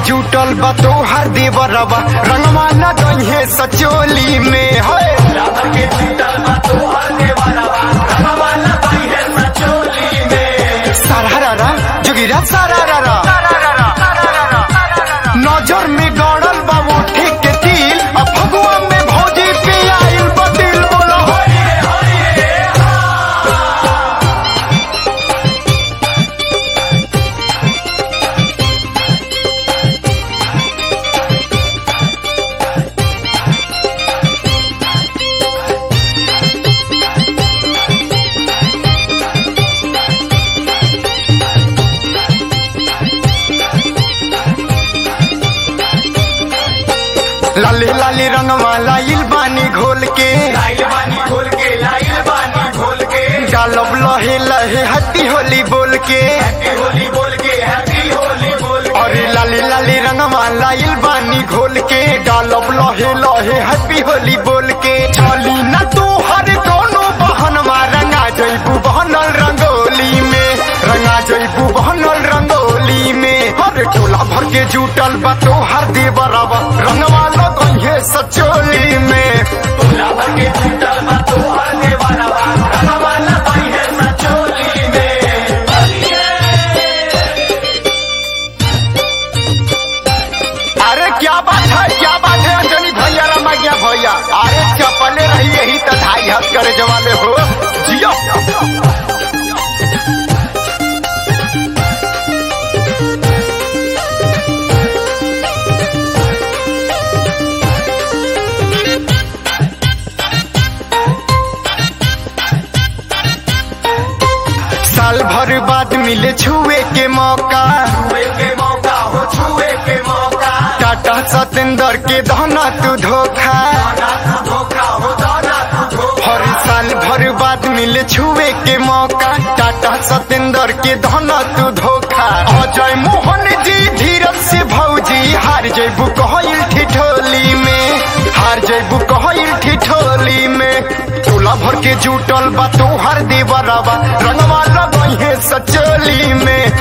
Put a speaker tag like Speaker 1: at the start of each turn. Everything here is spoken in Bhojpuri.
Speaker 1: जुटल बा तोहर देवरवा रंगवा न गइहे सचोली में है सारा रारा जोगिरा सारा रारा नजर में गड़ल बा वो ठीक के तिल अब फगुआ में भौजी पे आइल बदिल बोलो लाली लाली रंगवा लाइल बानी घोल के डालब लहे लहे हट्टी होली बोल के अरे लाली लाली रंगवा लाइल बानी घोल के डालब लहे लहे हैप्पी होली बोल के चली न तू हर कोनो बहनवा रंगा जइबू बहनल रंगोली में रंगा जइबू बहनल रंगोली में हर टोला भर के जुटल बा तो हर देवरवा रंगवा लगइहे सचोली में अरे क्या बात है क्या बात है अंजनी भैया रमा गया भैया अरे चपले रही यही तो ढाई हाथ करे जवाले हो जियो साल भर बाद मिले छुए के मौका टाटा सतेंद्र के दहना तू धोखा हर साल भर बाद मिले छुए के मौका टाटा सतेंद्र के दहना तू धोखा अजय मोहन जी धीरज से भौजी हार जैबू कहल ठिठोली में हार जैबू कहल ठिठोली में टोला भर के जुटल बा तोहर देवरवा रंगवा लगइहे सचोली में